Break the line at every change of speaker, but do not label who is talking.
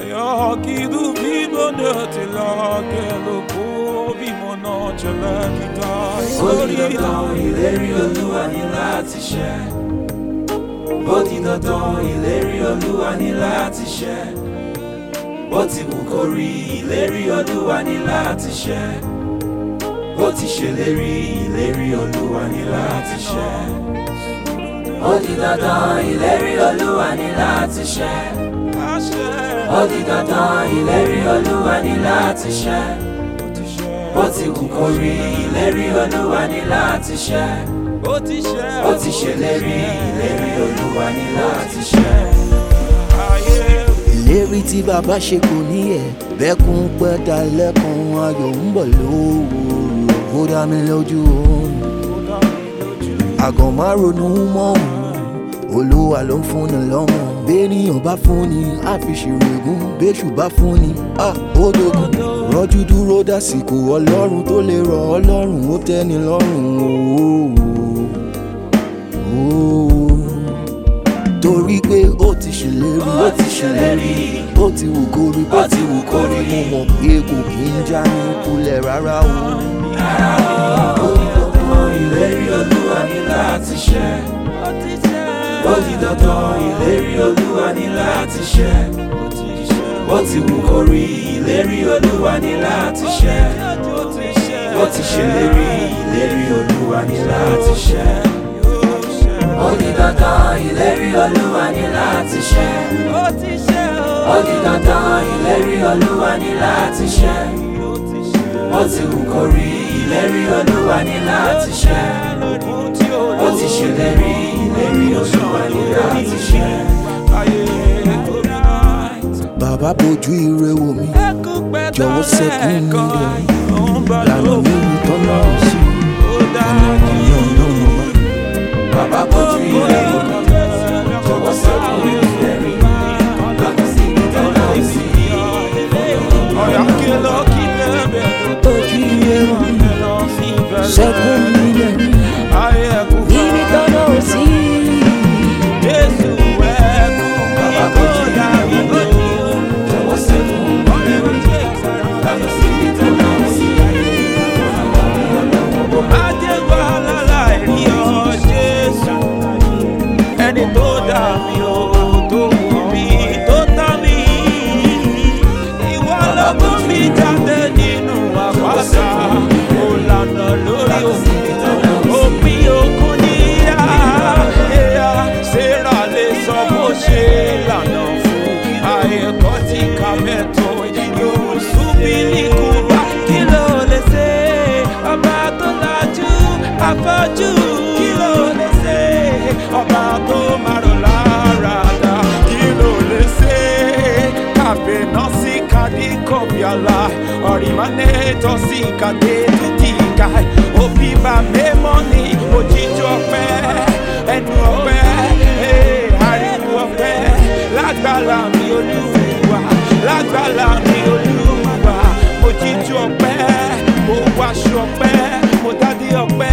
Jag kidu vibone till lager och på vi må nọ́jọ́lá kíta.
ó di dandan ìlérí olúwa ní láti ṣẹ ó di dandan ìlérí olúwa ní láti ṣẹ bó ti wù kó rí ìlérí olúwa ní láti ṣẹ ó ti ṣèlérí ìlérí olúwa ní láti ṣẹ ó di dandan ìlérí olúwa ní láti ṣẹ ó di dandan ìlérí olúwa ní láti ṣẹ bó ti wù kó rí ìlérí olúwa ní láti ṣẹ
Ó ti ṣe
ó ti ṣèlérí ìlérí olúwa ní láti ṣẹ.
ayé
ìlérí tí bàbá ṣe kò ní ẹ̀ bẹ́kún pẹ́ dalẹ́kun ayọ̀ ń bọ̀ lówùúrọ̀ ó dá mi lójú òun àgàn má ronú mọ́ òun olúwa ló ń fúnni lọ́mọ béèyàn bá fúnni á fi ṣèrègùn béṣù bá fúnni á ó dogun rọ́jú dúró dásìkò ọlọ́run tó lè rọ̀ ọ́ lọ́rùn ó tẹ́ni lọ́rùn ooo torí pé ó ti ṣèlérí
ó ti ṣèlérí
ó ti wù kó rí bó ti wù kó rí mo mọ̀ pé kò kí ń já ní kulẹ̀ rárá o.
ó di dandan ìlérí olúwa ní láti ṣẹ ó di dandan ìlérí olúwa ní láti ṣẹ ó ti wù kó rí ìlérí olúwa ní láti ṣẹ ó ti ṣèlérí ìlérí olúwa ní láti ṣẹ. ó di dandan ìlérí olúwa ní láti ṣẹ. ó di dandan ìlérí olúwa ní láti ṣẹ. ó ti wù kó rí ìlérí olúwa ní láti ṣẹ. ó ti ṣèlérí ìlérí olúwa ní láti ṣẹ.
bàbá bójú ire wò mí jọ̀wọ́ sẹ́kùn mi lọ lànà mi rí tọ́nà sí ọ̀nà ọ̀nà ọ̀nà ọ̀nà.
bàbá bójú ilé wò mí jọ̀wọ́ sẹ́kùn ìlérí lọ́nà sí ìtọ́nà sí.
Ọ̀yà kí ló kí lẹ́bẹ̀ẹ́
bójú ire wò mí sẹ́kùn mi lọ
ayé ẹ̀kú
níbi tọ́nà sí.
Jésù ẹ̀kú
bàbá bójú ilé wò mí jọ̀wọ́ sẹ́kùn ìlérí lọ́nà sí ìtọ́nà sí.
Ajẹ́gbà aláìrí ọ Jésù ẹni tó dà mí o tó wù mí tó tán mí ìwọ ló mú mi jáde nínú àpáta ó lànà lórí òkun òpin òkun níyà ẹ̀yà Sẹ́rà lè sọ bó ṣe lànà fún àyẹ̀kọ́ tí ká mẹ́tọ́ yóò súnbí ní kúbá kí ló lè ṣe ọba tó lajú afọ́jú kí ló lè ṣe ọba tó márùn lára dá kí ló lè ṣe kàfé náà sí kàdí kọ̀bíàlà ọ̀rìmánẹ́tọ̀ sí kàdé títí ká òbí bá mẹ́mọ́ ní òjijì ọpẹ́ ẹnu ọpẹ́ eh, ariwo ọpẹ́ lágbára mi olúwa lágbára mi olúwa mo jíjú ọpẹ́ mo wáṣọ ọpẹ́ mo dádé ọpẹ́